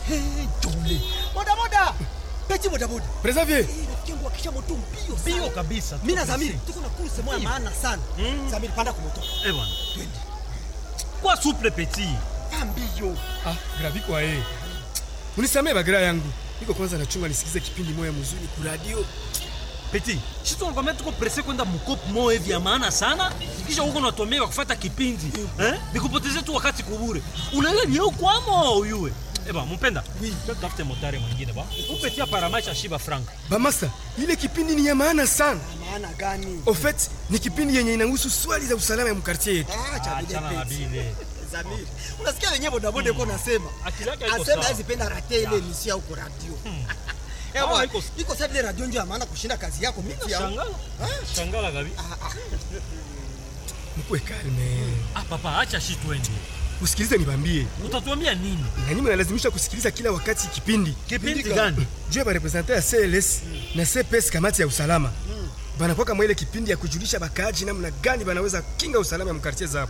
Hey, Jole. Boda boda. Peti boda boda. Preservier. Eh, rafiki yangu akisha moto mbio sana. Mbio kabisa. Mimi na tuko Zamiri pressé. tuko na kurse moja maana sana. Zamiri panda kwa moto. Eh bwana. Twende. Kwa souple petit. Pa mbio. Ah, gravi kwa yeye. Unisamee bagira yangu. Niko kwanza nachunga nisikize kipindi moya mzuri ku radio. Petit. Sisi tunakwambia tuko pressé kwenda mkopo moja hivi ya maana sana. Kisha huko unatomeka kufuata kipindi. Eh? Nikupotezee tu wakati kubure. Unaelewa ni huko kwamo uyue. Eh bwana, mpenda. Oui. Tafute motari mwingine ba. Upetia paramaisha shiba frank. Bamasa, ile kipindi ni ya maana sana. Maana gani? Au fait, ni kipindi yenye inahusu swali za usalama ya mkartie yetu. Ah, cha bide Achana na peti. bile. Zamiri. Unasikia wenyewe boda boda yuko nasema. Akili yake haiko Asema sawa. hizi penda rate ile misia huko radio. Eh, Ah, bwana, iko- iko sasa ile radio ndio ya maana kushinda kazi yako mimi yangu. Shangala. Shangala gabi. Mkwe kalme. Ah papa, acha shi twende. Usikilize nibambie. Utatuambia nini? Na nyinyi mnalazimisha kusikiliza kila wakati kipindi. Kipindi gani? Juu ya barepresente ya CLS na CPS kamati ya usalama. Banakuwa kama ile kipindi ya kujulisha bakaaji namna gani banaweza kinga usalama ya mkartie zao.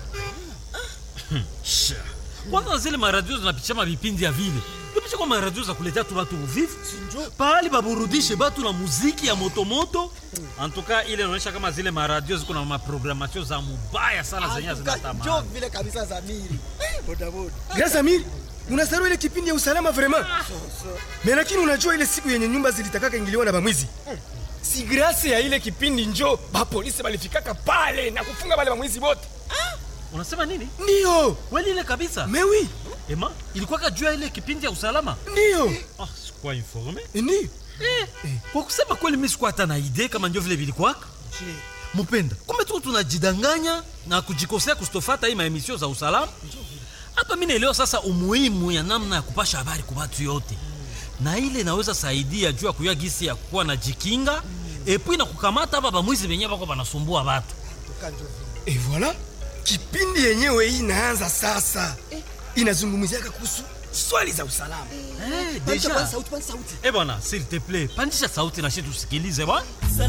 kwanza zile maradio zinapitisha mavipindi ya vile ipisha kwa maradio za kuletea tu batu uvivu Sinjo. pahali baburudishe batu na muziki ya motomoto antuka ile inaonyesha kama zile maradio ziko na maprogramatio za mubaya sana zenye Atuka, Njoo zinatamani vile kabisa Zamiri. Eh, boda boda. Grâce Amir, unasahau ile kipindi ya usalama vraiment. Mais lakini unajua ile siku yenye nyumba zilitakaka ingiliwa na bamwizi. Si grâce ya ile kipindi njo ba polisi balifikaka pale na kufunga wale bamwizi wote. unasema nini Ndio. kweli ile kabisa Mais oui, ema ilikuwaka juu ya ile kipindi ya usalama ndio. ah, sikuwa informe Ndio. eh, kwa kusema kweli mi sikuwa hata na idee kama ndio vile vilikwaka Je, mupenda kumbe tu tunajidanganya na kujikosea kustofata hii maemisio za usalama hapa mi naelewa sasa umuhimu ya namna ya kupasha habari kwa watu yote na ile inaweza saidia juu ya kuyua gisi ya kuwa na jikinga epui na kukamata hapa bamwizi benye bako banasumbua batu atuka njoo vile. Et voilà. Kipindi yenyewe hii inaanza sasa. Inazungumziaka kuhusu swali za usalama. eh, Pandisha deja kwanza sauti, kwanza sauti. eh bwana s'il te plaît pandisha sauti na shi tusikilize bwana